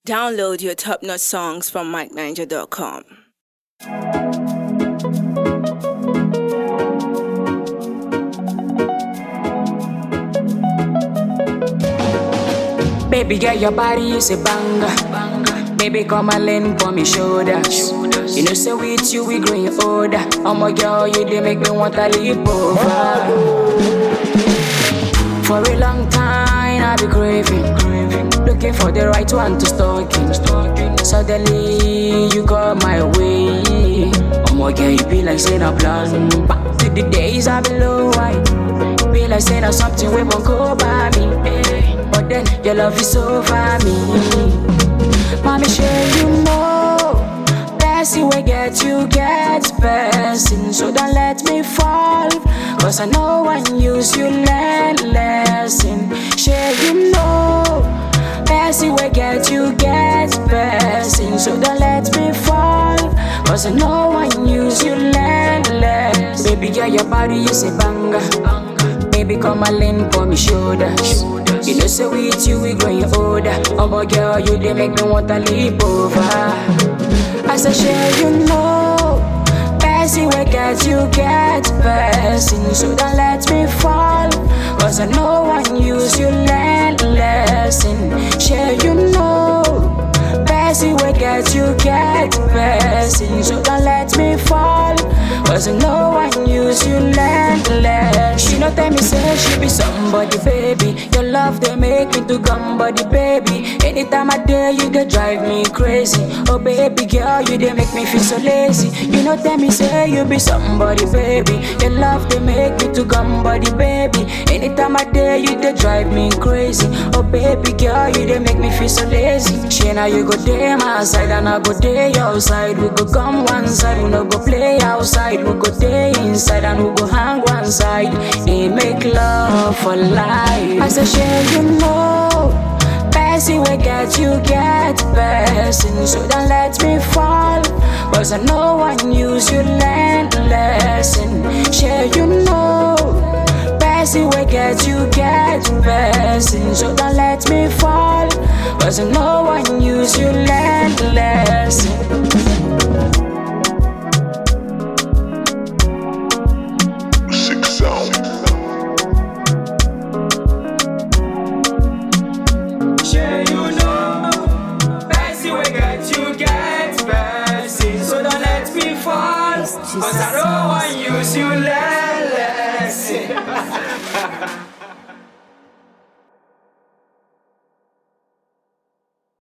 Download your top notch songs from MikeNiger.com. Baby girl, your body is a banger. Baby, come and lean for me shoulders. You know, say with you we growing older. Oh my girl, you they make me want to leap over. For a long time, I be craving, looking for the right one to stalk in. Suddenly, you got my way. Oh my girl, you be like saying a plan. Back to the days I be low white. Be like saying something we won't go by me. eh. But then your love is over me. Mommy, sure you know. Blessing will get you get blessing. So don't let me fall. Cause I know when use you learn lesson. Sure you know. Blessing will get you get blessing. So don't let me fall. Cause I know when use you learn lesson. Baby girl, your body is a banger. Baby, come and lean for me shoulders. You know, say with you, we growing older. Oh, boy, girl, you they make me want to leap over. I said, sure, you know. Passing will get you get passing. So don't let me fall. Cause I know when use you learn lesson. Sure, you know. Passing will get you get passing. So don't let me fall. Cause I know when use you learn lesson. She no tell me say she be somebody, baby. Your love they make me to come body, baby. Anytime I dare you, they drive me crazy. Oh baby girl, you they make me feel so lazy. You know tell me say you be somebody, baby. Your love they make me to come body, baby. Anytime I dare you, they drive me crazy. Oh baby girl, you they make me feel so lazy. She now you go day my side and I go day your side. We go come one side, we no go play outside. We go day inside and we go hang one side. And make love for life. I say, share you know. Passing will get you get passing. So don't let me fall. Cause I know when use you learn lesson. Share you know. Passing will get you get passing. So don't let me fall. Cause I know when use you learn lesson. Sick sound. Sure you know, Bessie will get you get Bessie, so don't let me fall. Cause I know when use you let